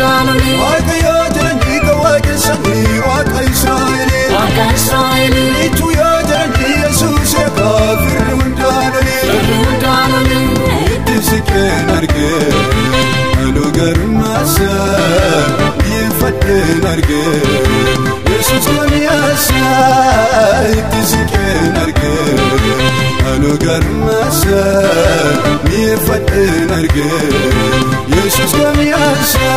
hundaanoli Waaqayyoo jedhanii kan waaqessanii waaqa Israa'elii. Waaqa Israa'elii Ituu yoo jedhanii Yesuus eegaa firri hundaanoli. Firri hundaanoli Itti siqeen argee anuu garmaasa dhiyeeffadheen argee Yesuus goniyaasa itti siqeen argee anuu garmaasa dhiyeeffadheen argee Yesuus goniyaasa.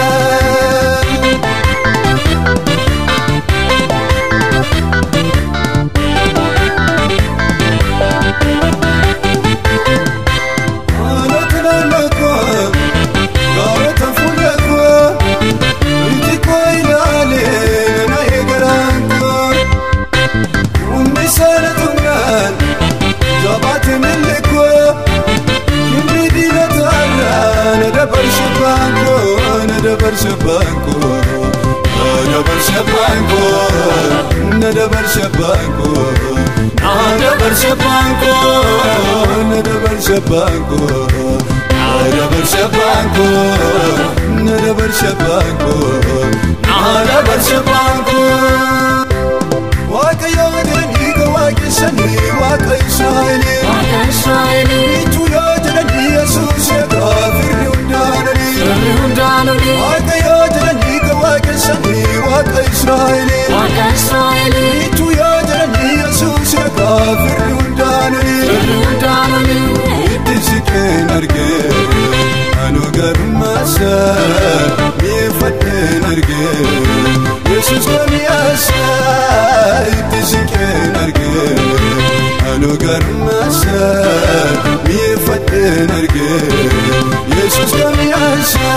Haalota naannoo koo gaarota fuula koo iji koo ilaalee na eegalaan koo humni saala tunnaan jabaate milli koo humni diinataarraa na dabarse baankoo na dabarse baankoo na dabarse baankoo na dabarse baankoo na dabarse baankoo na dabarse baankoo na dabarse baankoo na dabarse baankoo na dabarse baankoo waaqayyoo jedhanii kan waaqessanii waaqa israa'elii Waaqa Israa'elii ituu yoo jedhanii yesuus eegaa firri hundaananii Firri hundaanoli waaqayyoo jedhanii kan waaqessanii waaqa israa'elii Waaqa Israa'elii ituu yoo jedhanii yesuus eegaa firri hundaananii Firri hundaanoli itti siqeen argee anuu garmaasa mi'eeffadheen argee yesus goniyaasa itti siqeen argee anuu garmaasa mi'eeffadheen argee yesus goniyaasa.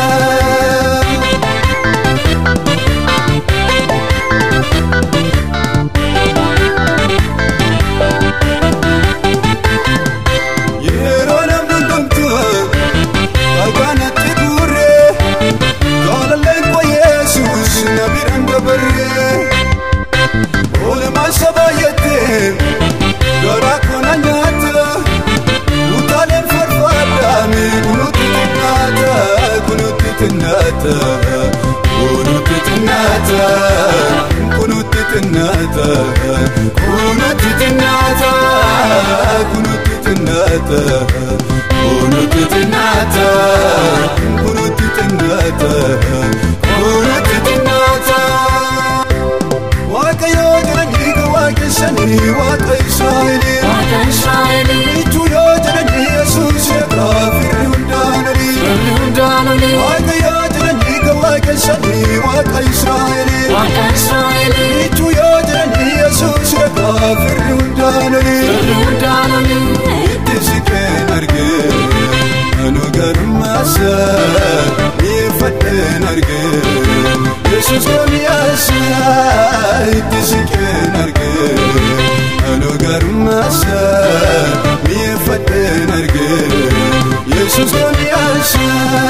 Yeroo namni hundumtu dhagaanatti guurree jaalalleen koo Yesuus na biraan dabarree oolmaan saba baay'attee garaa koo na nyaata utaaleen farfaadhaan kunuutti xinnaata kunuutti xinnaata kunuutti xinnaata kunuutti xinnaata kunuutti xinnaata kunuutti xinnaata kunuutti xinnaata kunuutti xinnaata kunuutti xinnaata. Waaqayyoo jedhanii kan waaqessanii waaqa Israa'elii. Waaqa Israa'elii Ituu yoo jedhanii Yesuus eegaa firri hundaananii. Firri hundaanoli Waaqayyoo jedhanii kan waaqessanii waaqa Israa'elii. Waaqa Israa'elii Ituu yoo jedhanii Yesuus eegaa firri hundaananii. Firri hundaanoli Itti siqeen argee anuu garmaasa mi'eeffadheen argee Yesuus goniyaasa itti siqeen argee anuu garmaasa mi'eeffadheen argee Yesuus goniyaasa.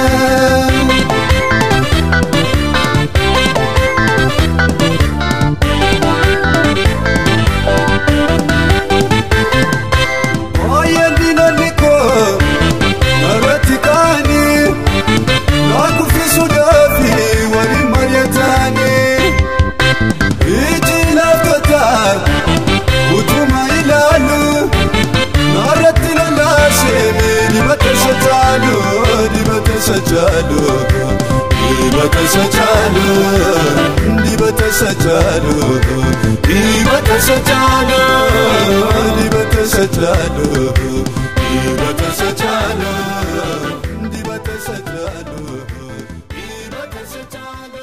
Baay'een diinonni koo irratti ka'anii naa kuffisuudhaaf waliin mari'atanii iji laaftotaa utuma ilaalu naarratti lalaasee dibata isa caalu dibata isa caalu dibata isa caalu dibata isa caalu dibata isa caalu dibata isa caalu dibata isa caalu dibata isa caalu dibata isa caalu.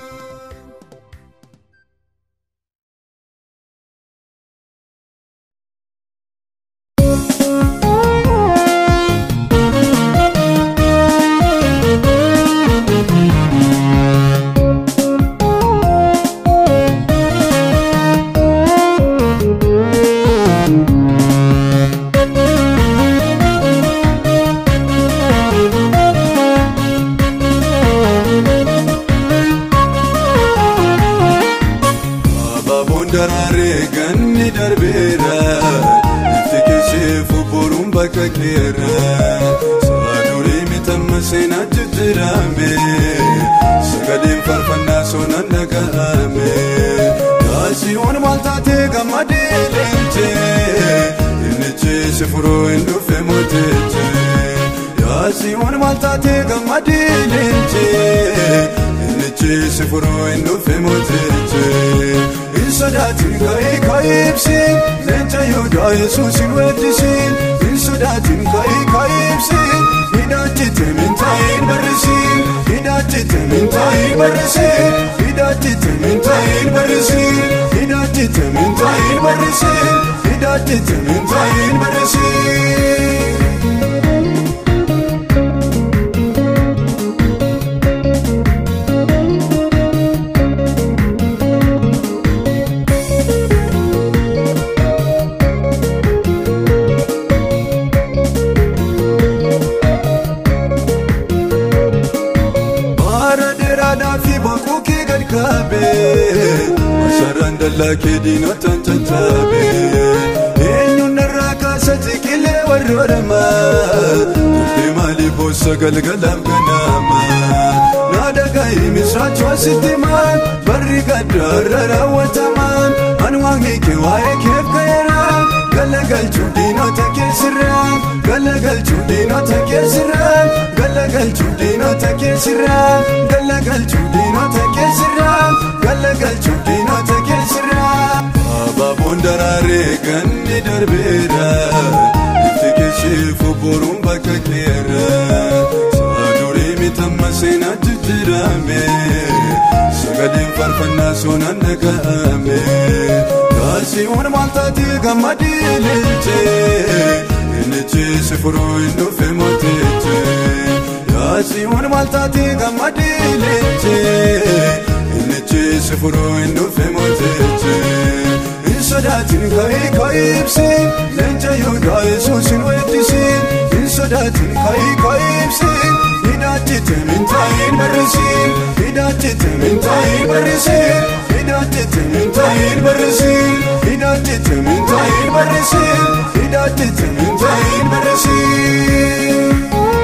Abaaboon daraaree ganni darbeera itti keesseef boruun bakka keera saadurii mitamma seenaa jijjiirame sagalee Siyoon maal taatee gammadii leenjee Innichi si furuu hin dhufe mootichi Hin sodaatin ka'ee ka'ee ibsin Leenca Yihudaa Yesuus hin weeddisin Hin sodaatin ka'ee ka'ee ibsin Hidhaachite mintaayin barrisin Hidhaachite mintaayin barrisin Hidhaachite mintaayin barrisin Hidhaachite mintaayin barrisin Hidhaachite mintaayin barrisin Bara dheeraadhaa fi boquu kee gad kaabee Masaraan dallaa kee diinotaan caccabee Eenyuun irraa kaasa jiqilee warroodhamaa Dubbii maalii boossa galgalaaf ganama Naada ga'ii misraachoo sitti maan Barri gaddaarra raawwatamaan Anwaaqni kee waa'ee keef ka'eera Galagalchuu diinota keessirraa Galagalchuu diinota keessirraa Galagalchuu diinota keessirraa Galagalchuu diinota keessirraa Galagalchuu diinota keessirraa Abaaboon daraaree ganni darbeera Itti keesseefu boruun bakka keera Saadurii mitamma seenaa jijjiirame Sagaleen faarfannaa soonaan dhaga'ame Kaasiiwwan maal taatee gammadii leenjee Innichi si furuu hin dhufe mootichi Kaasiiwwan maal taatee gammadii leenjee Innichi si furuu hin dhufe mootichi Hin sodaatin ka'ee ka'ee ibsin Leenca Yihudaa Yesuus hin weeddisin Hin sodaatin ka'ee ka'ee ibsin Hidhaachite mintaayin barrisin Hidhaachite mintaayin barrisin Hidhaachite mintaayin barrisin Hidhaachite mintaayin barrisin Hidhaachite mintaayin barrisin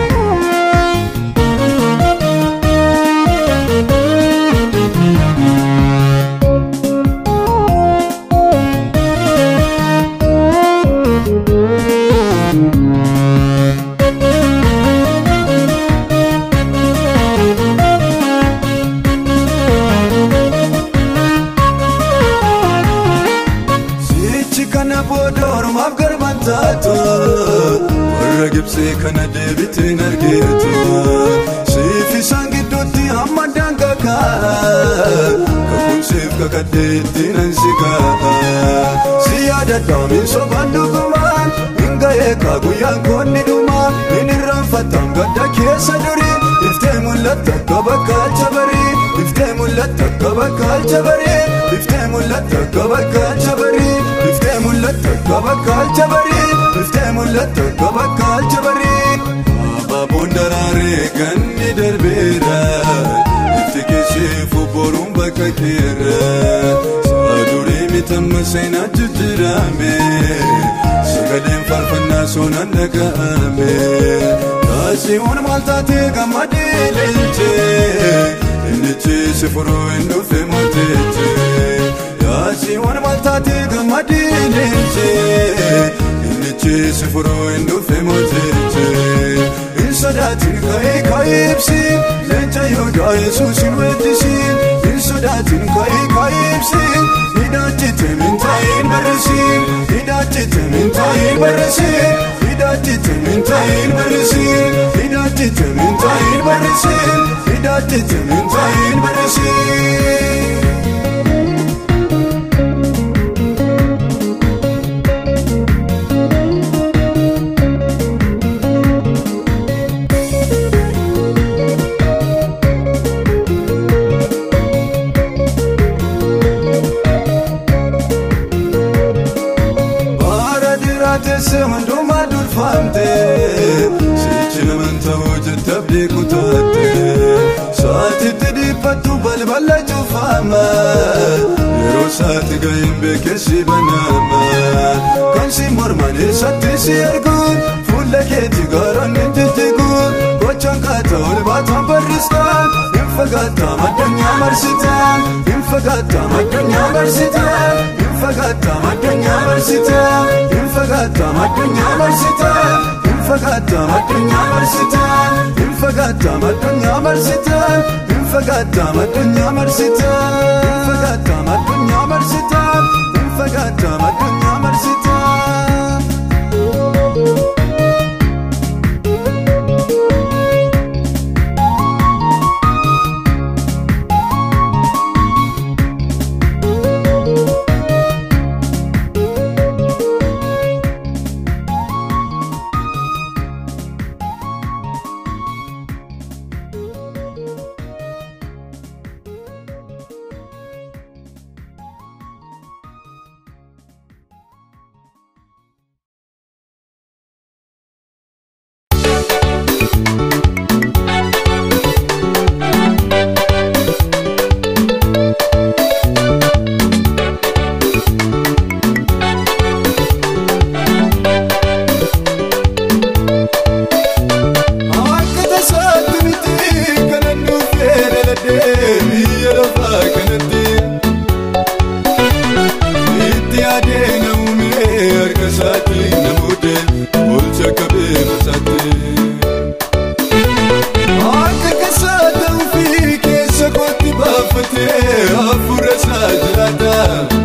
Sichi kana booda ormaaf garban taatu warra gibsee kana deebitiin argeetu siif isaan gidduutti hamma daangaa kaa kakumsiif kakaddeettiin ansi kaa si yaadadhaamin sobaan dhugumaan hin ga'ee kaa guyyaan koonni dhumaa hin irraanfataan gadda keessa durii iftee mul'atta akka bakka jabarii iftee mul'atta akka bakka jabarii iftee mul'atta akka bakka jabarii iftee mul'atta akka bakka jabarii iftee mul'atta akka bakka jabarii abaaboon daraaree ganni darbeera ifti keesseefu boruun bakka keera saadurii mitamma seenaa jijjiirame sagaleen faarfannaa soonaan dhaga'ame kaasiiwwan maal taatee gammadee leenjee innichi si furuu hin dhufe mootichi kaasiiwwan maal taatee gammadee leenjee innichi si furuu hin dhufe mootichi hin sodaatin ka'ee ka'ee ibsin leenca Yihudaa Yesuus hin weeddisin hin sodaatin ka'ee ka'ee ibsin hidhaachite mintaayin barrisin hidhaachite mintaayin barrisin hidhaachite mintaayin barrisin hidhaachite mintaayin barrisin hidhaachite mintaayin barrisin. Bara dhiiraa teessee hundumaa durfamte Sichi naman ta'uu jette abdii kutaatte Saatitti dhiphattu balbala cufama Yeroo saati ga'een beekessi banama Kan si morman eessatti si arguun Fuula keetti gaaronni jijjiguun Gochaan kaata ol baataan barristaan Hin fagaattaa addunyaa marsitaan Hin fagaattaa addunyaa marsitaan Hin fagaattaa addunyaa marsitaan Hin fagaattaa addunyaa marsitaan Hin Infagaata addunyaa marsitaan Infagaata addunyaa marsitaan Infagaata addunyaa marsitaan Infagaata addunyaa marsitaan Infagaata addunyaa marsitaan Akka tasaatti miti kanan dhufee dhaladhee biyya lafaa kanatti itti yaadee na uumee harka isaatti na muudee olcha qabee masaatti. Akka kasaa ta'uu fi keessa kootti baafatee hafuura isaa jiraata.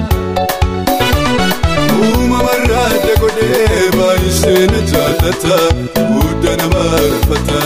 Uumamarraa adda godhee baay'isee na jaallata guddaa nama rafata.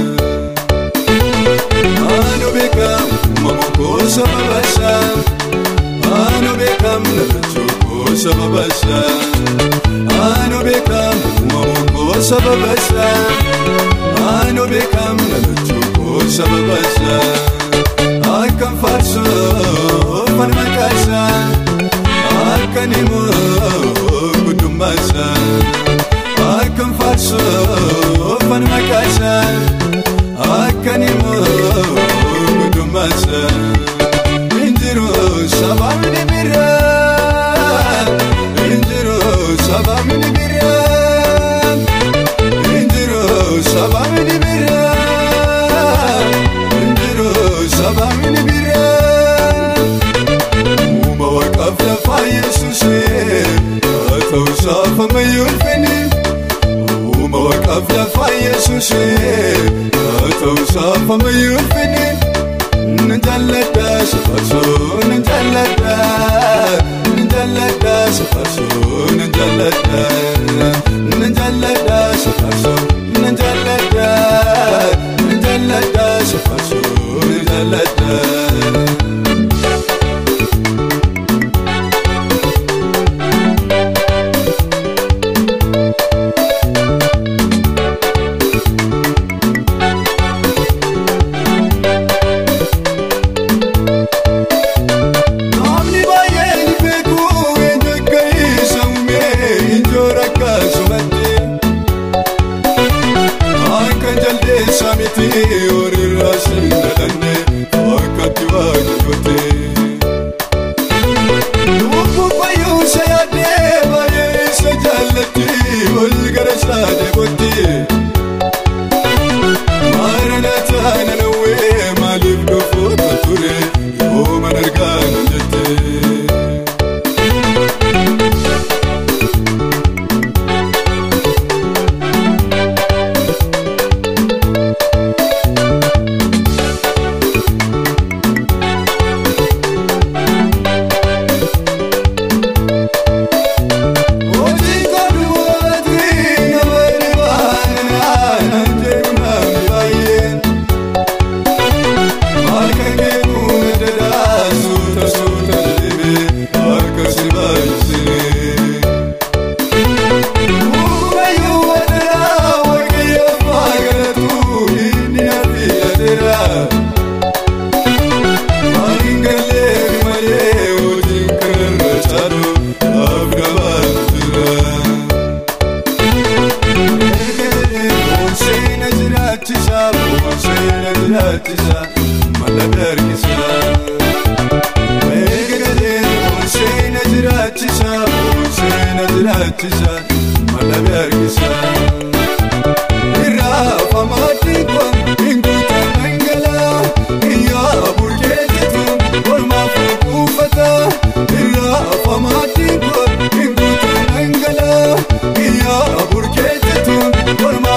Ano beekam uumama koo sababa isaa Ano beekam nalachuu koo sababa isaa Ano beekam uumama koo sababa isaa Ano beekam nalachuu koo sababa isaa Akkan faarsoo fan maqaa isaa Akkan immoo guddummaa isaa Akkan faarsoo fan maqaa isaa Akkan immoo guddummaa isaa Injiru sababni biraa Injiru sababni biraa Injiru sababni biraa Injiru sababni biraa Uuma waaqaaf lafaa Yesuusee haa ta'u saafamayyuu ulfinni Uuma waaqaaf lafaa Yesuusee haa ta'u saafamayyuu ulfinni Nan jaalladha safarsoo nan jaalladha nan jaalladha safarsoo nan jaalladha nan jaalladha safarsoo nan jaalladha nan jaalladha safarsoo nan jaalladha. Namni baay'een beeku eenyu akka isa uume injoora akkasumatti. Akka jaldeessa miti horiirraa sin dhalanne akkatti waaqayyooti. Lubbuu fayyuu isa yaadee baay'ee isa jaallatti wal gara isaa deebotti. Maranatha nanawwee maaliif dhufuutu ture yoo man argaa nan jette. Hojii godhu mootii nama dhibaanaa nan jedhu namni baay'een. Maal kan beeku madadaa suuta suuta deemee harka si baay'isee. Uumayyuu madadaa waaqayyoof haa galatu inni na fiyyadeera. Maal hin galleef malee hojiin kanarra caalu naaf gabaatu jira. Boonseena jiraachisa, boonseena jiraachisa, mala dargisa. Eegalee boonseena jiraachisa, boonseena jiraachisa, mala dargisa. Irraa famaatti kun hin guutan dhangalaa, iyyaa burqee jechuun olmaaf kuufata. Irraa famaatti kun hin guutan dhangalaa, iyyaa burqee jechuun olmaaf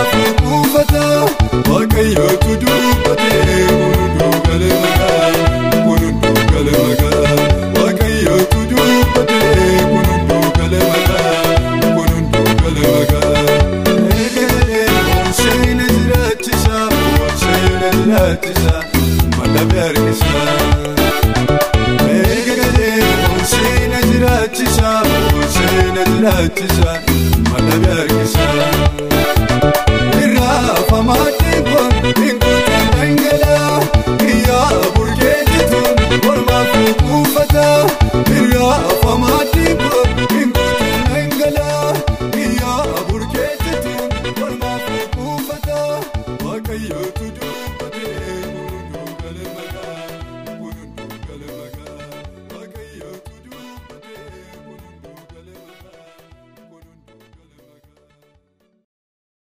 jiraachisa madhabe harkisa. Irraafamaa dhiibbaan hin kuutan dhangalaa iyyaa burqee jituun mormaaf kuufata. Irraafamaa dhiibbaan hin kuutan dhangalaa iyyaa burqee jituun mormaaf kuufata. Waaqayyootu dubbatee gurgurduu gala magaa gurgurduu gala magaa Waaqayyootu dubbatee gurgurduu gala magaa gurgurduu gala magaa.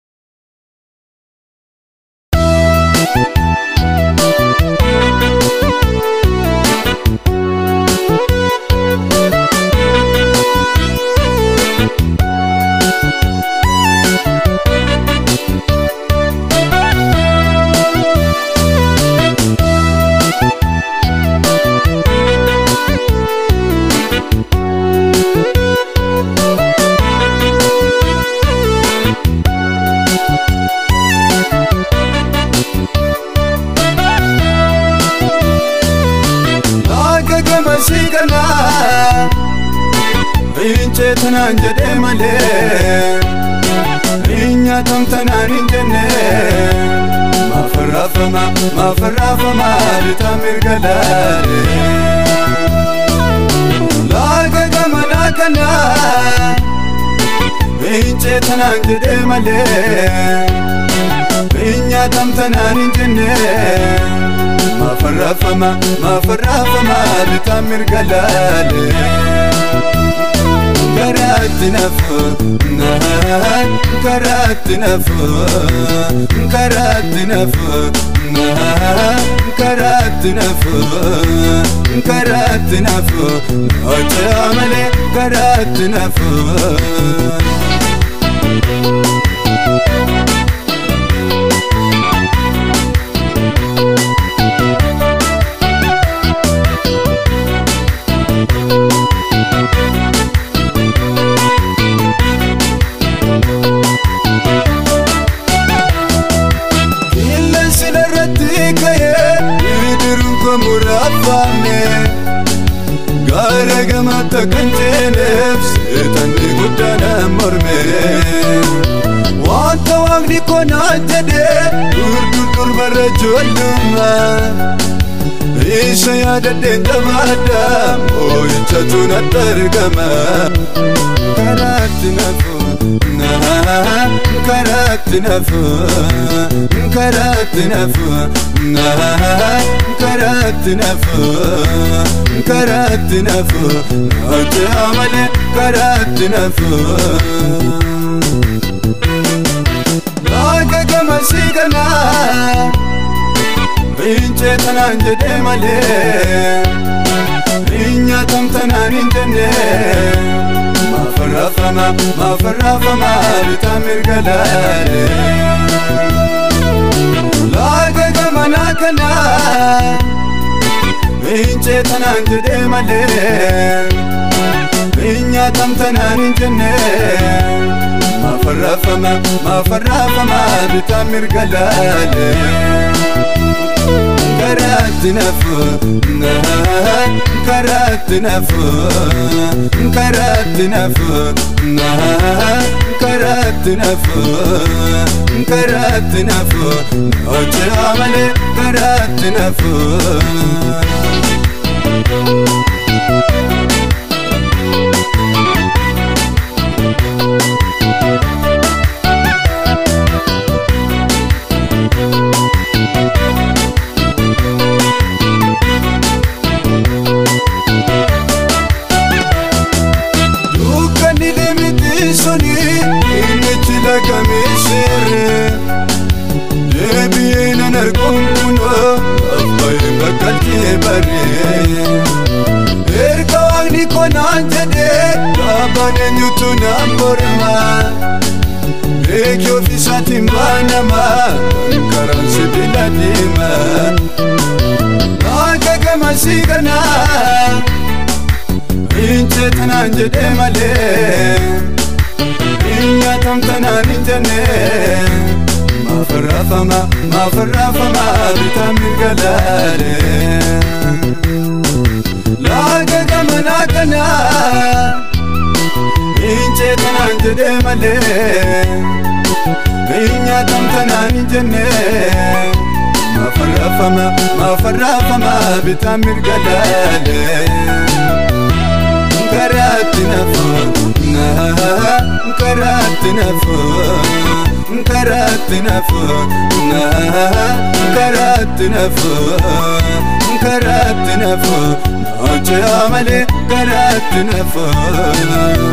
Laga gama siiganaa Riinchee tanaan jedhee malee Riinyaatam tanaan hin jenne Maafarraafama maafarraafama bitaa mirga laale Laga gama laakanaa Riinchee tanaan jedhee malee Riinyaatam tanaan hin jenne Maafarraafama maafarraafama bitaa mirga laale Karaatti nafu naan karaatti nafu karaatti nafu naan karaatti nafu karaatti nafu hojjaa malee karaatti nafu. Qilleensi irratti ka'ee bidiruun koo muraafame Gaara gamaatti kan ceeneef seetanni guddaan morme Wanta waaqni koo naan jedhee durdur durbarra ijoollummaa Isa yaadadheen jabaadha moo'ichatu natti argama Karaatti nafu naa karaatti nafu karaatti nafu naa karaatti nafu karaatti nafu hojjaa malee karaatti nafu. Laga gama siiganaa Riinchee tanaan jedhee malee Riinyaatam tanaan hin jenne Maafarraafama maafarraafama bitaa mirga laale Laga gama laakanaa Riinchee tanaan jedhee malee Riinyaatam tanaan hin jenne Maafarraafama maafarraafama bitaa mirga laale Karaatti nafu naan karaatti nafu karaatti nafu naan karaatti nafu karaatti nafu hojjaa malee karaatti nafu. Dukkanni limiti suni inni jila kamiisire Deebi'ee nan arguun kunoo abbaayee bakkaltee baree Erga waaqni koo naan jedhee dhaabaan eenyutu naan morma Beekii ofiisaatiin baanama karaan sibiila deema Akka gamasii kanaa Riinchee tanaan jedhee malee Riinyaatam tanaan hin jenne Maafarraafama maafarraafama bitaa mirga laale Laga gamanaa kanaa Riinchee tanaan jedhee malee Nyaatan tanaan hin jenne Maafarraafama maafarraafama bitaa mirga laalee Karaatti nafoo naa karaatti nafoo karaatti nafoo naa karaatti nafoo karaatti nafoo naachoo malee karaatti nafoo.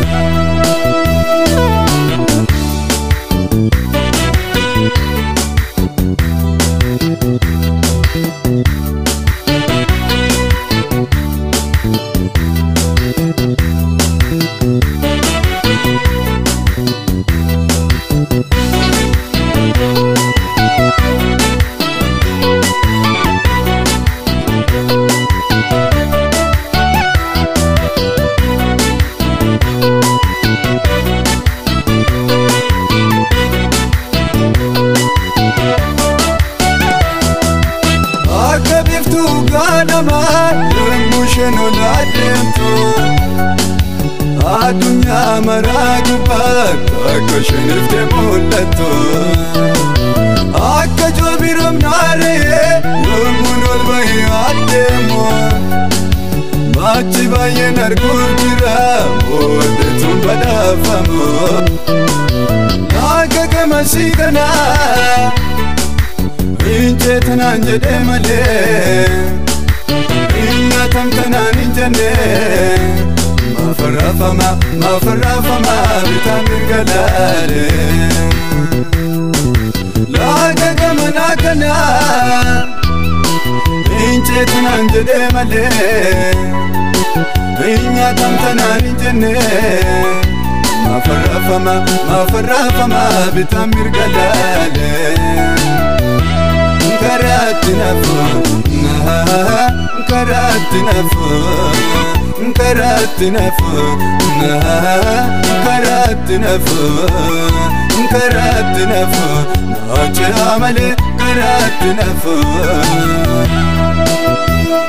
Akka biiftuu gaanamaa yommuu isheen ol adeemtu Addunyaa maraa gubbaatti akka isheen iftee mul'attu Akka joobiramnaaree yommuu ol bahee adeemu Maachi baay'een arguuf jira booddeetuun badhaafamu Akka gamasii kanaa Injee tanaan jedhee malee Nyaatam tanaan hin jenne Maafarraafama maafarraafama bitaa mirga laalee Laaga gamanaa kanaa Injee tanaan jedhee malee Nyaatam tanaan hin jenne Maafarraafama maafarraafama bitaa mirga laalee karaatti nafoo naa karaatti nafoo karaatti nafoo naa karaatti nafoo karaatti nafoo naachoo malee karaatti nafoo.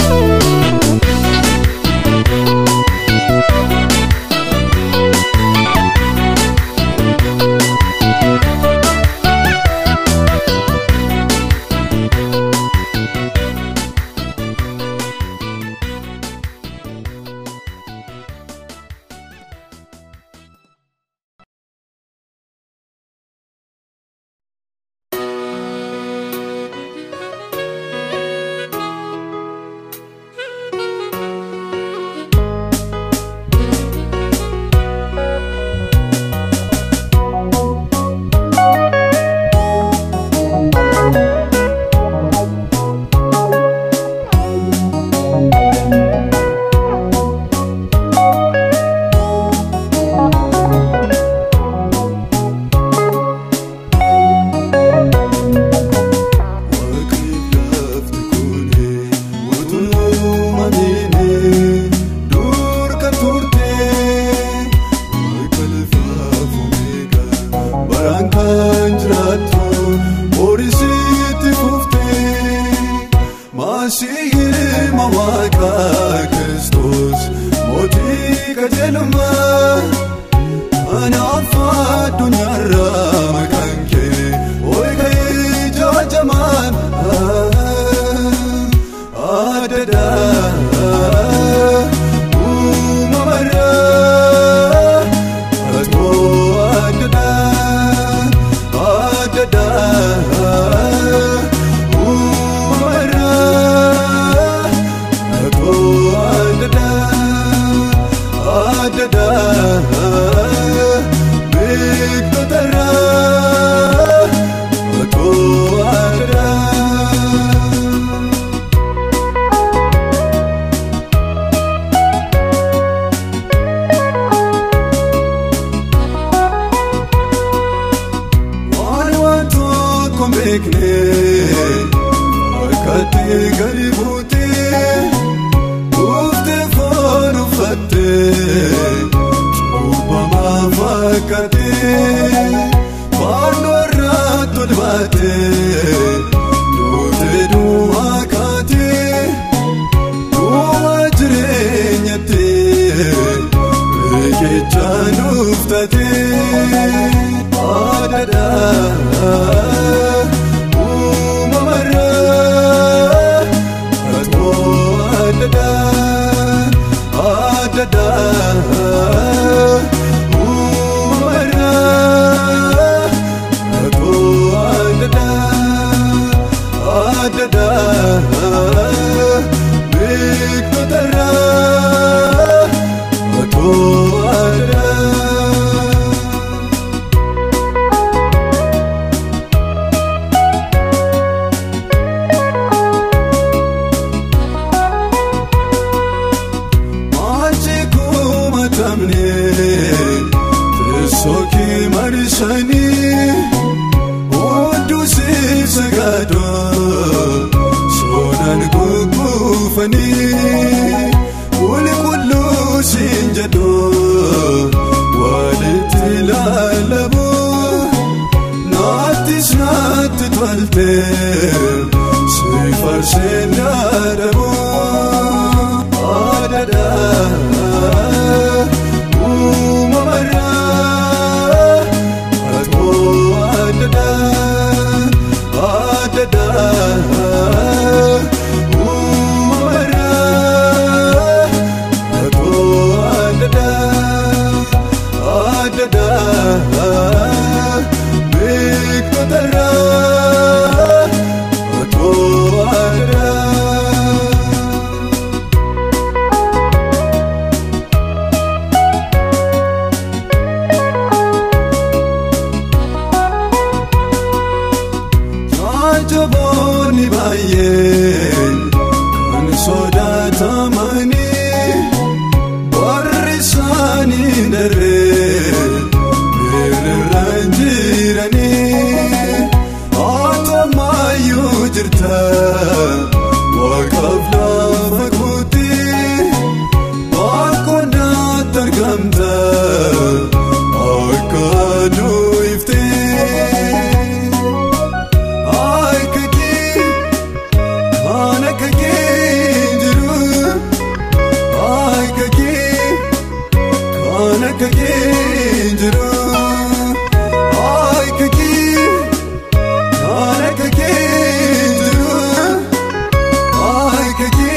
gadi buutee Dhuftee foon uffattee Cuubbamaa fakkaatee Fannoo irraa tolbaatee Duutee duwwaa kaatee Duwwaa jireenyattee Riqicha nuuf fudhate adada uumamarra atoo adada adada uumamarra atoo adada adada beektotarra atoo adada. Machi kumatamne Tesoki marishani Odu si sagado Sonan kukufani Uli kullu sinjado Waliti lalabu Naatis naatti tolte Si farseen yaadamu Adada uumamarra Atoo adada adada uumamarra Atoo adada adada beektotarra Atoo adada. Jaajaboonni baay'een kan sodaatamanii warri isaanii daree miirarraan jiranii Atoomayyuu jirta waaqaaf lafa guutti Bakkoondaatti argamta akka aduu iftee. Aikaki, anakaki jiru. Aikaki, anakaki jiru. Aikaki, anakaki jiru. Aikaki,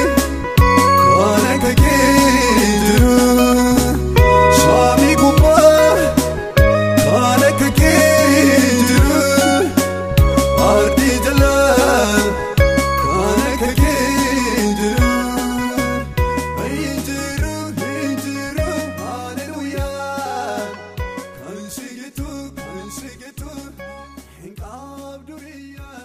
anakaki jiru. Saami gubbaa, anakaki jiru. Ardi jala kana kake jiru Injiru, injiru, hallelujah Kan sigitu, kan sigitu Hin qabdu biyya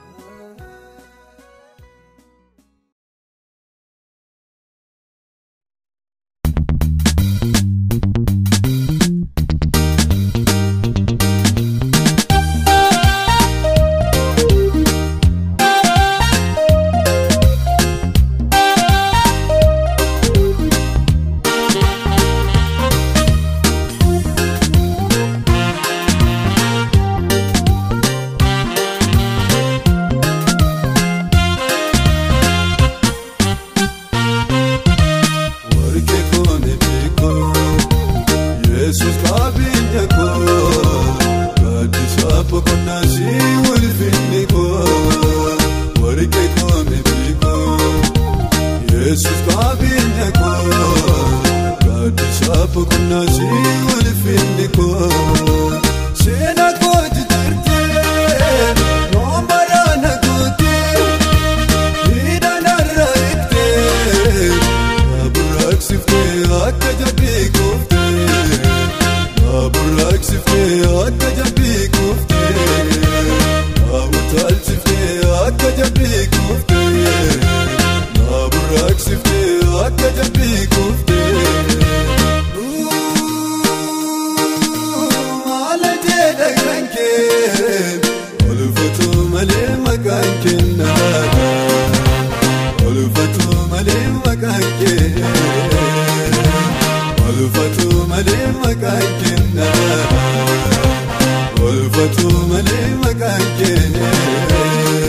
Warqee koone beekoo Yesuus qabeenya koo Gaaddisa boqonnaa si ulfinni koo Warqee koone beekoo Yesuus qabeenya koo Gaaddisa boqonnaa si ulfinni koo Seenaa koo jijjiirtee Noomaraa na gootee Hidhanarra eegtee Naaburaaqsiftee akka jabbii kuuftee Naaburaaqsiftee akka jabbii kuuftee Naabutaalchiftee akka jabbii kuuftee Naaburaaqsiftee akka jabbii kuuftee Maala jedha kan kee Olfatu malee maqaan kennaa Olfatu malee maqaan kee Olfatu malee maqaan kennaa Olfatu malee maqaan kee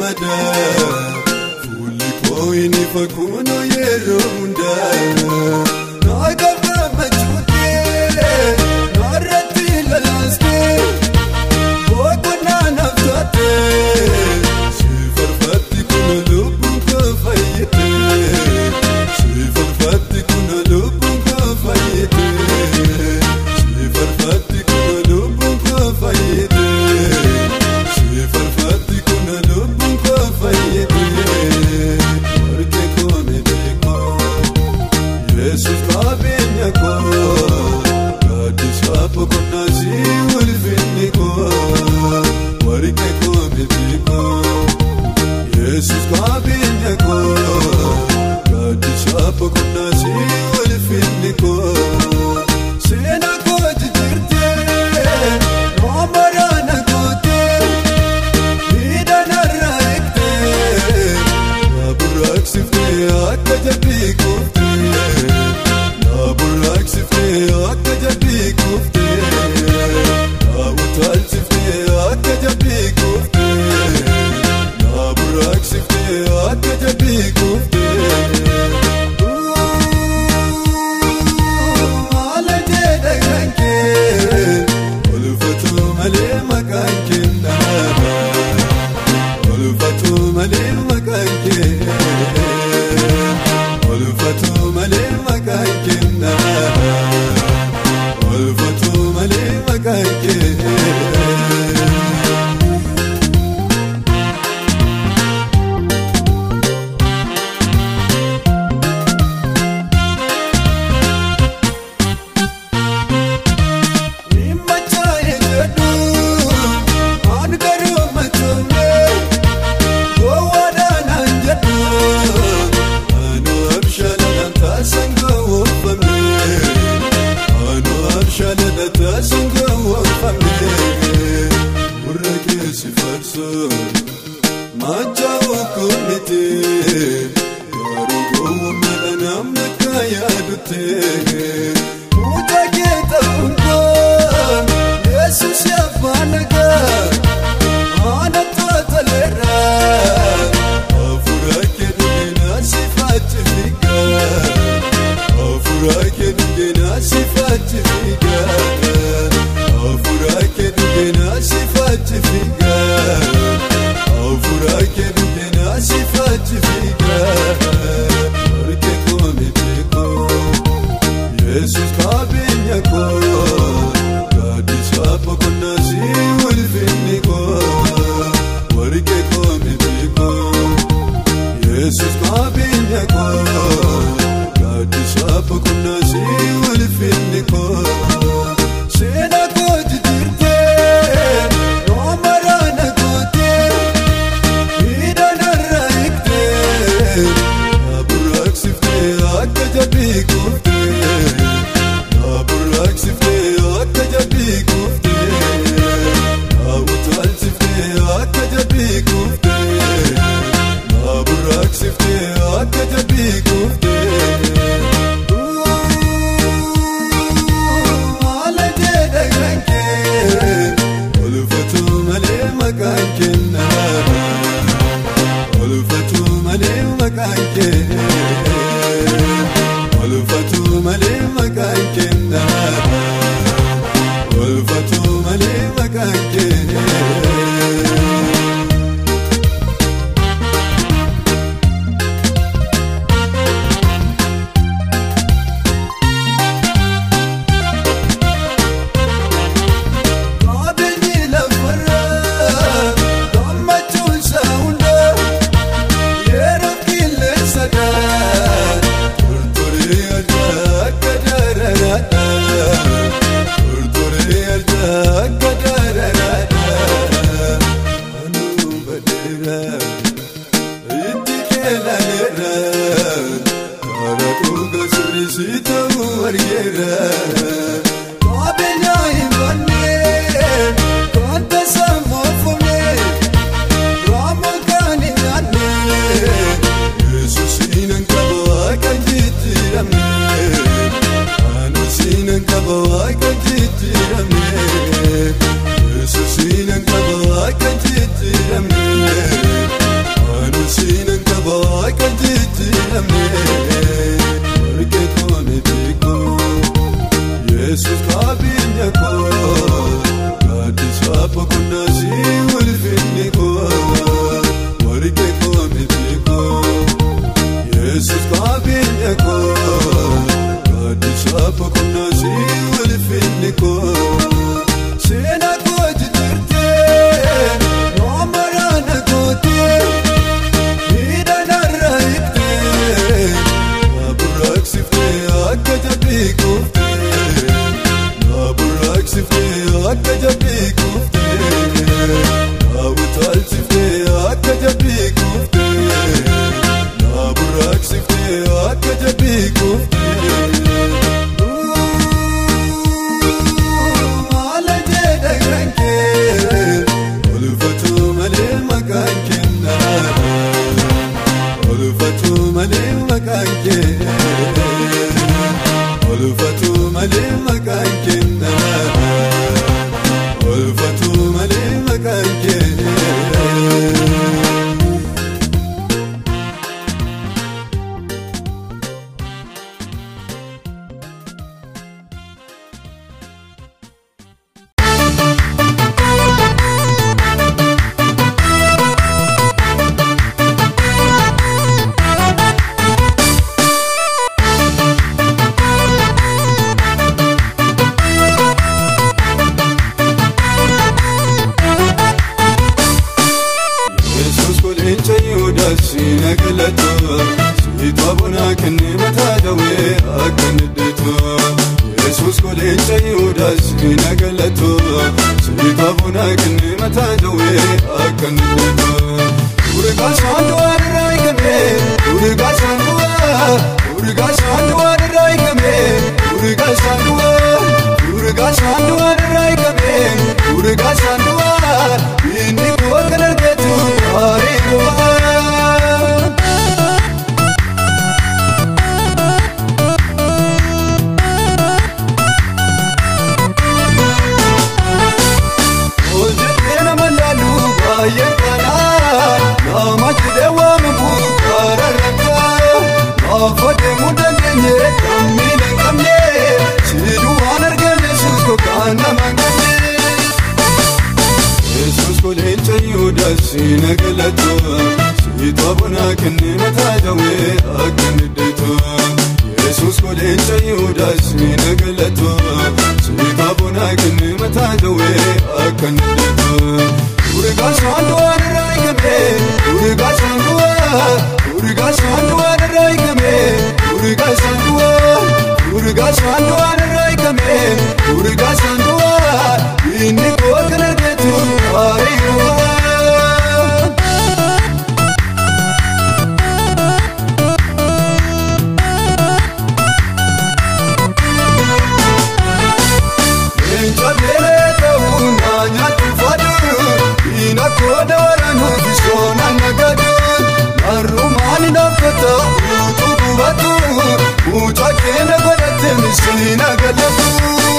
gammada fuulli koo inni fakkuna yeroo hundaa naa gammachuutee naarratti lalaastee boqonnaa naaf taatee si farfatti kuna lubbuun koo fayyitee si farfatti kuna lubbuun koo fayyitee si farfatti kuna lubbuun koo fayyitee si farfatti kuna lubbuun koo fayyitee warqee koo miidhagoo. Yesus qabeenya koo gaaddisa boqonnaa si ulfinni koo warqee koo miti koo Yesus qabeenya koo gaaddisa boqonnaa si ulfinni koo seenaa koo jijjiirtee noomaraa na gootee miidhanarraa eegtee na burraaqsiftee akka jabbii kuuftee na burraaqsiftee akka jabbii kuuftee na utaalchiftee akka jabbii kuuftee na burraaqsiftee akka jabbii kuuftee. Haala jedha kan kee ulfatu malee maqaan kennaa. Olfatu malee maqaan kee Olfatu malee maqaan kenna Olfatu malee maqaan kee Himmachaa'e jedhu waan garuu machoomee Gowwaadhaan jedhu anu abshaalaan taasan gowwoomfamne anu abshaalaan taasan gowwoomfamne gurra keessi farsoon machaa'u kunnite garuu gowwoommeedha namni akka yaadutte mucaa kee ta'uun koo yesus yaafaan nagaa. Ana totaleera Afura kedugena sifati figa Afura kedugena sifati figa Afura kedugena sifati figa Afura kedugena sifati figa Orke kome teko Yesus qabeenya koo gaaddisa boqonnaa si ulfinni koo warqee koo miti koo Yesus qabeenya koo gaaddisa boqonnaa si ulfinni koo seenaa koo jijjiirtee noomaraa na gootee miidhanarraa eegtee na burraaqsiftee akka jabbii kuuftee na burraaqsiftee akka jabbii kuuftee na utaalchiftee akka jabbii kuuftee na burraaqsiftee akka jabbii kuuftee. Haala jedha kan kee ulfatu malee maqaan kennaa. Olfatu malee maqaan kee Olfatu malee maqaan kenna Olfatu malee maqaan kee Qabeenyi lafarraa gammachuun isaa hundaa yeroo qilleensa dhaa tortoree addaa akka dararaadhaa tortoree addaa akka dararaadhaa anuu badeeraa itti keelaleeraa karaa dhuga sirrisii ta'uu argeeraa qabeenyaa hin bannee kan tasaa moofamee Rama kan hin nyaanne Yesus hinan qaba kan jijjiiramne Anu sinan qaba kan jijjiiramne Yesus hinan qaba kan jijjiiramne kenna Olfatu malee maqaan kee Olfatu malee maqaan kenna Olfatu malee maqaan kee Yesuus koleenca Yihudaas siina galatu Siitaa bonaa kennee mataa dawee akka niddeetu Yesuus koleenca Yihudaas siina galatu Siitaa bonaa kennee mataa dawee akka niddeetu Urigaa saanduwaa irraa eegame Urigaa saanduwaa Urigaa saanduwaa irraa eegame Urigaa saanduwaa Urigaa saanduwaa irraa eegame Urigaa saanduwaa Inni koo kan argetu gaarii gubaa Hojjetee nama laalu baay'ee kanaa nama jedhee waamamu karaa rakkaa Gaafa deemuu dandeenye kan miila hin qabne Siduu waan argame Yesuus kokaan nama hin qabne Yesuus koleenca Yihudaas siina galatu Siitaa bonaa kennee mataa dawee akka niddeetu Yesuus koleenca Yihudaas siina galatu Siitaa bonaa kennee mataa dawee akka niddeetu Urigaa saanduwaa irraa eegame Urigaa saanduwaa Urigaa saanduwaa irraa eegame Urigaa saanduwaa Urigaa saanduwaa irraa eegame Urigaa saanduwaa Inni koo kan argetu gaarii gubaa Leenca beelee ta'uu naa nyaatu fadu Diina kooda waraanuuf soona nagadu Marrumaan dhaabbata utuu gubatu Mucaa keenya godhatte misiina galatu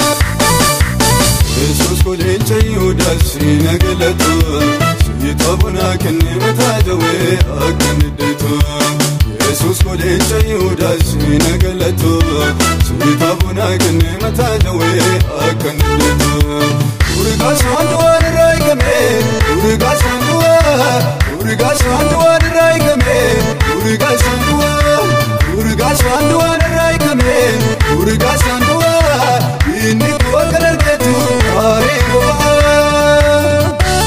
Yesuus koleenca Yihudaas siina galatu Siitaa bonaa kennee mataa dawee akka niddeetu Yesuus koleenca Yihudaas siina galatu Siitaa bonaa kennee mataa dawee akka niddeetu Urigaa saanduwaa irraa eegame Urigaa saanduwaa Urigaa saanduwaa irraa eegame Urigaa saanduwaa Urigaa saanduwaa irraa eegame Urigaa saanduwaa Inni koo kan argetu gaarii gubaa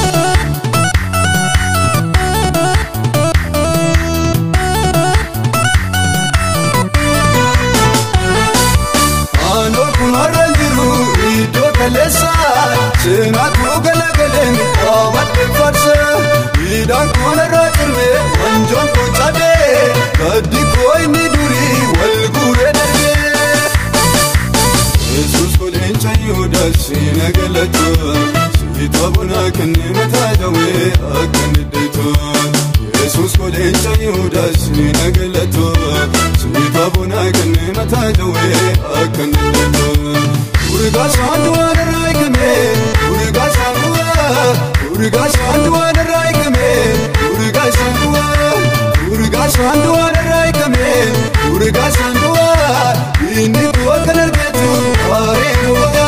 Aanoo kun har'a jiru iddoo kaleessa seenaa koo galagaleen qabatte farsa miidhaan koon irraa cirme wanjoon koo cabee gaddi koo inni durii wal guuree darbee. Yesuus koleenca Yihudaas siina galatu siitaa bonaa kennee mataa dawee akka niddeetu Yesuus koleenca Yihudaas siina galatu siitaa bonaa kennee mataa dawee akka niddeetu Urigaa saanduwaa irraa eegame Urigaa saanduwaa Urigaa saanduwaa irraa eegame Urigaa saanduwaa Urigaa saanduwaa irraa eegame Urigaa saanduwaa Inni koo kan argetu gaarii gubaa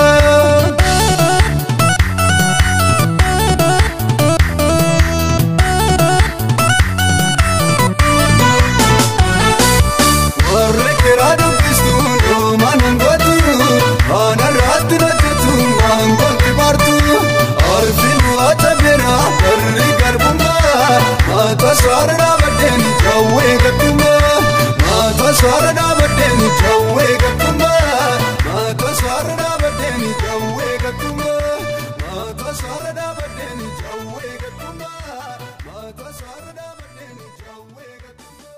warra keraa dubbistu dhoomaan hangootu haana irraatti hojjetu waangooti baartu arfi bu'aa tabeera warri garbummaa maata saara dhaabadheen jawwee gaddummaa maata saara dhaabadheen jawwee gaddummaa maata saara dhaabadheen jawwee gaddummaa maata saara dhaabadheen jawwee gaddummaa maata saara dhaabadheen jawwee gaddummaa.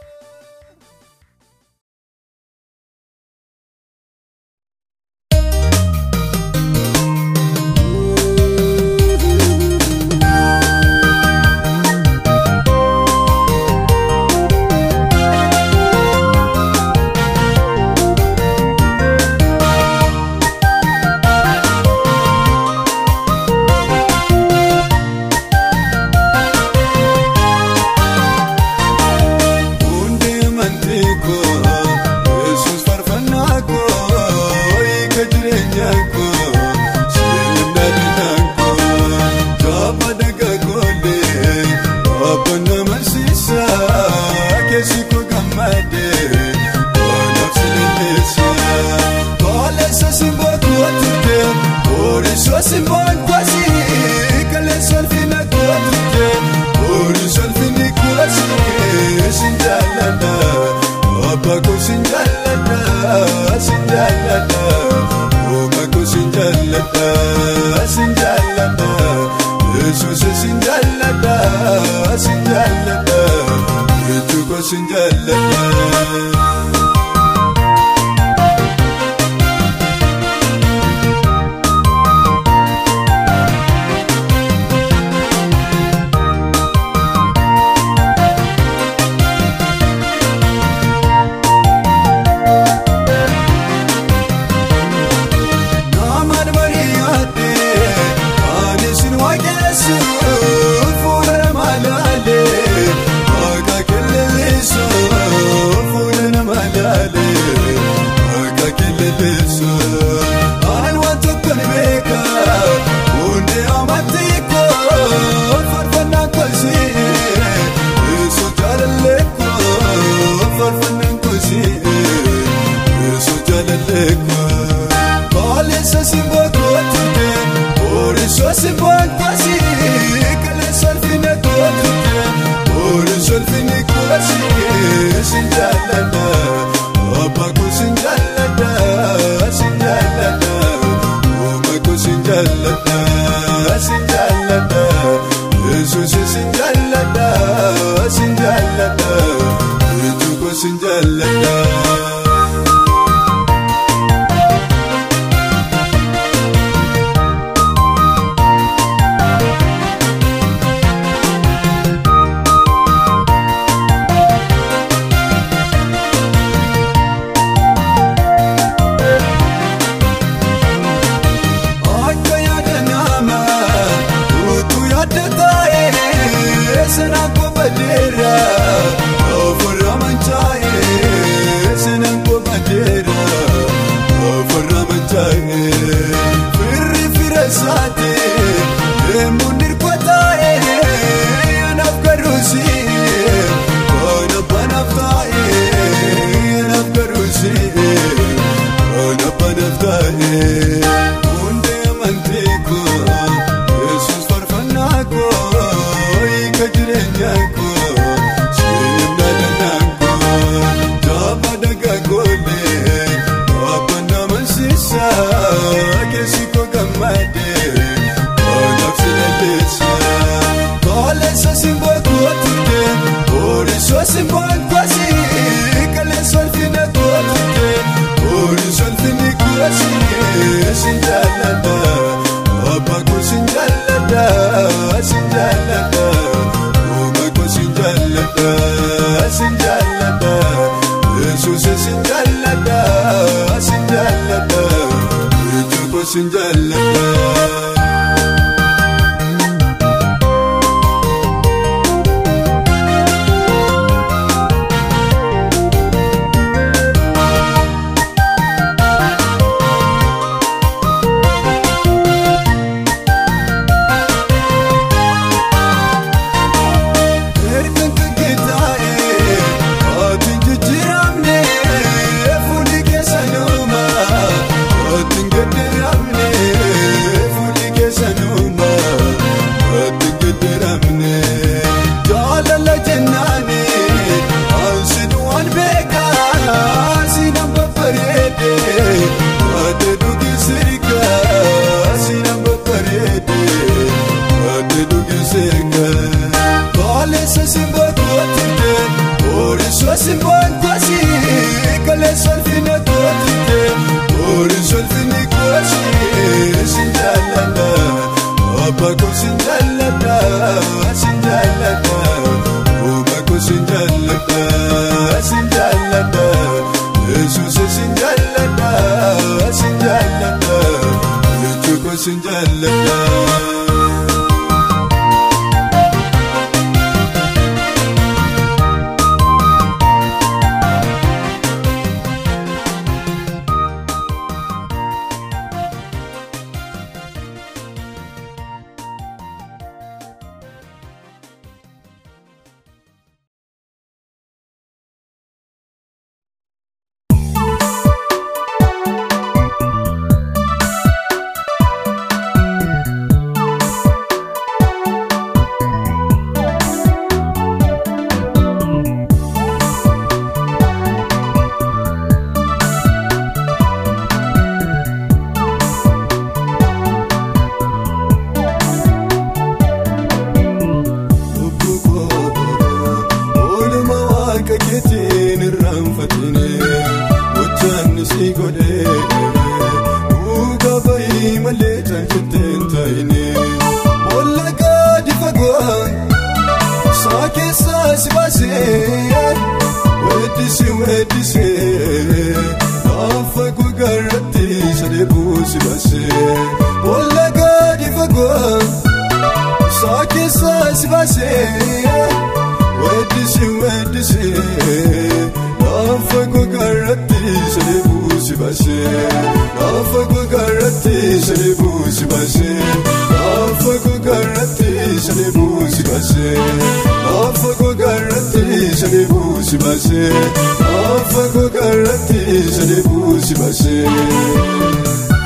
amansiisa keessi koo gammade anaaf si lilleessa kaleessa simboo kootutte oorisoo simboon kwasi kaleessa ulfina kootutte oorisoo ulfinni kwasi sin jaalladha abbaa koo sin jaalladha sin jaalladha ooma koo sin jaalladha sin jaalladha yesuus sin jaalladha sin jaalladha jechuu koo sin jaalladha. Namaan baay'aate ani sin waaqessu fuula nama laale akka keleleessu fuula nama laale akka keleleessu ani waan tokko ni beeka hundee amatti koo farfannaa koosii yesu jaalallee koo farfannaan koosii yesu jaalallee koo. Kaleessa simboo kootutte oorisoo simboon kwasi kaleessa ulfina kootutte oorisoo ulfinni kwasi sin jaalladha abbaa koo sin jaalladha sin jaalladha ooma koo sin jaalladha sin jaalladha yesuus sin jaalladha sin jaalladha jechuu koo sin jaalladha. Akka yaada nama utuu yaadda taa'ee sanaan kofadeera ofirra mancaa'ee sanaan kofadeera ofirra mancaa'ee firri fira isaati deemuun dirqwa taa'ee anaaf garuusi kana banaaf taa'ee anaaf garuusi kana banaaf taa'ee. Hundee amantii koo Yesuus faarfannaa koo hiika jireenyaa koo sirna danaa koo jaaba dhagaa goolee abbaan amansiisa keessi koo gammade anaaf si lilleessa kaleessa simboo kootutte oorisoo simboon kwasi kaleessa ulfina kootutte oorisoo ulfinni kwasi sin jaalladha abbaa koo sin jaalladha sin jaalladha ooma koo sin jaalladha sin jaalladha yesuus sin jaalladha sin jaalladha jechuu koo sin jaalladha. Erga gaggeessa'ee ati jijjiiramne fuulli keessa nuuma ati gaddeeramne fuulli keessa nuuma ati gaddeeramne jaalala jennaani ansin waan beekaa sinan babbareede ati dhugi sirga sinan babbareede ati dhugi sirga. Kaleessa simboo kootutte oorisoo simboon kwasi kaleessa ulfina kootutte oorisoo ulfinni kwasi sin jaalladha abbaa koo sin jaalladha sin jaalladha ooma koo sin jaalladha sin jaalladha yesuus sin jaalladha sin jaalladha jechuu koo sin jaalladha. waaqa keetiin irraanfatine gochaan si godhee dhugaa bayii malee caalchatteen taa'ine boolla gadi fagoo saa keessaa si baasee weeddisi weeddise gaafa gogaarratti sadeebuu si baasee boolla gadi fagoo saa keessaa si baasee weeddisi weeddise gaafa gogaarratti sadeebuu si baasee gaafa gogaarratti sadeebuu si baasee gaafa gogaarratti sadeebuu si baasee gaafa gogaarratti sadeebuu si baasee gaafa gogaarratti sadeebuu si baasee.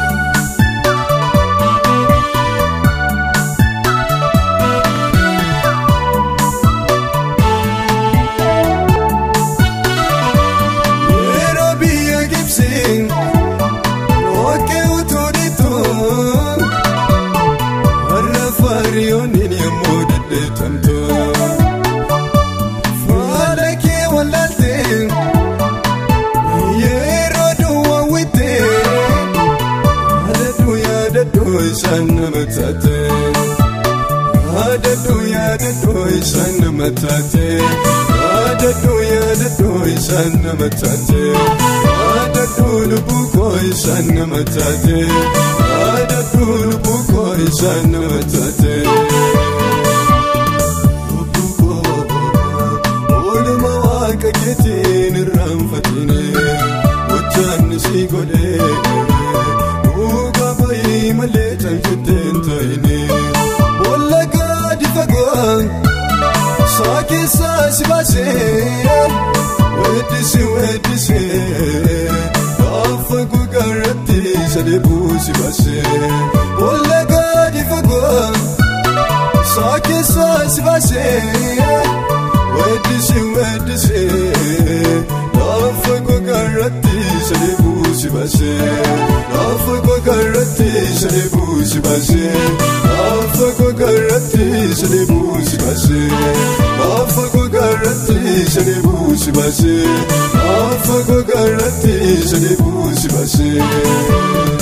Yeroo biyya gibsiin dhoqqee utuu dhiituun warra faariyooniin yommuu dhedheetamtu faala kee wallaaltee yeroo duwwaawwittee yaadadhu yaadadhu isaan nama taate yaadadhu yaadadhu isaan nama taate yaadadhu yaadadhu isaan nama taate yaadadhu lubbuu koo isaan nama taate yaadadhu lubbuu koo isaan nama taate. Lubbuu koo ooluma waaqa keetiin irraanfatine gochaan si godhee dhugaa bayii malee caalchatteen taa'ine boolla gadi fagoo saa keessaa si baasee weeddisi weeddise gaafa gogaarratti sadeebuu si baasee boolla gadi fagoo saa keessaa si baasee weeddisi weeddise gaafa gogaarratti sadeebuu si baasee gaafa gogaarratti sadeebuu si baasee gaafa gogaarratti sadeebuu si baasee gaafa gogaarratti sadeebuu si baasee gaafa gogaarratti sadeebuu si baasee.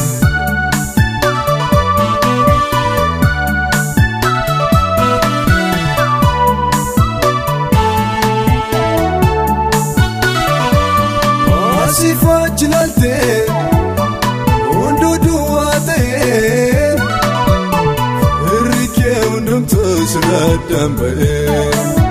Asiif achi laaltee hunduu duwwaa ta'ee irri kee hundumtuu sirraa addaan ba'ee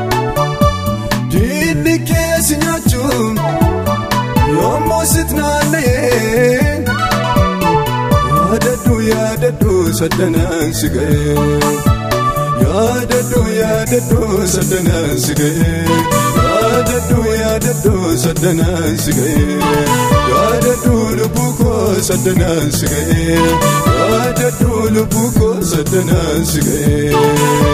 diinni kee si nyaachuun yommuu sit naanna'ee yaadadhu yaadadhu saddanaan si ga'ee. yaadadhu yaadadhu saddanaan si ga'ee yaadadhu yaadadhu saddanaan si ga'ee yaadadhu lubbuu koo saddanaan si ga'ee yaadadhu lubbuu koo saddanaan si ga'ee.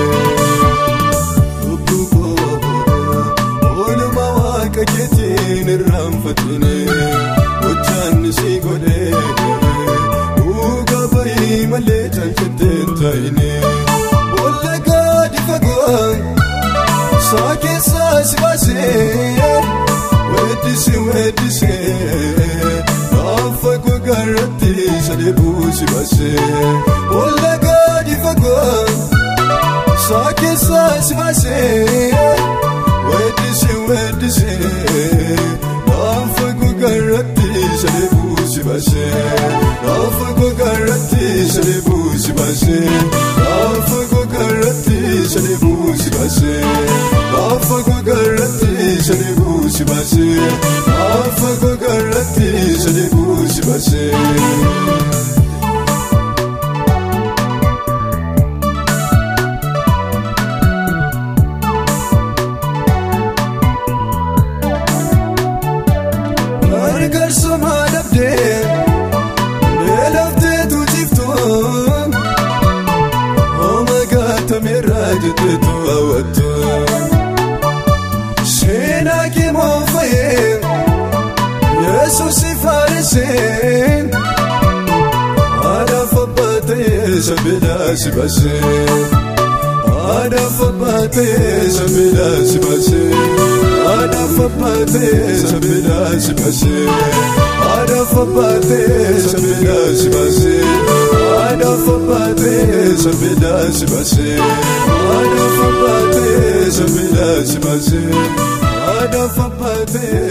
Lubbuu koo ooluma waaqa keetiin irraanfatine gochaan si godhee dhugaa bayii malee caalchatteen taa'ine. Boolla gadi fagoo saa keessaa si baasee weeddisi weeddise gaafa gogaarratti sadeebuu si baasee boolla gadi fagoo saa keessaa si baasee weeddisi weeddise gaafa gogaarratti sadeebuu si baasee gaafa gogaarratti sadeebuu si baasee gaafa gogaarratti sadeebuu si baasee gaafa gogaarratti sadeebuu si baasee gaafa gogaarratti sadeebuu si baasee. Gargaarsa dhabdee beelafteetu jiftuun hooma gaatameerraa jetteetu hawwattu seenaa kee moofa'ee yesuus faaresee haadhaaf abbaa ta'ee sabeedhaa si baasee haadhaaf abbaa ta'ee sabeedhaa si baasee haadhaaf abbaatee sabbiidhaa si baasee Haadhaaf abbaatee sabbiidhaa si baasee Haadhaaf abbaatee sabbiidhaa si baasee Haadhaaf abbaatee sabbiidhaa si baasee Haadhaaf abbaatee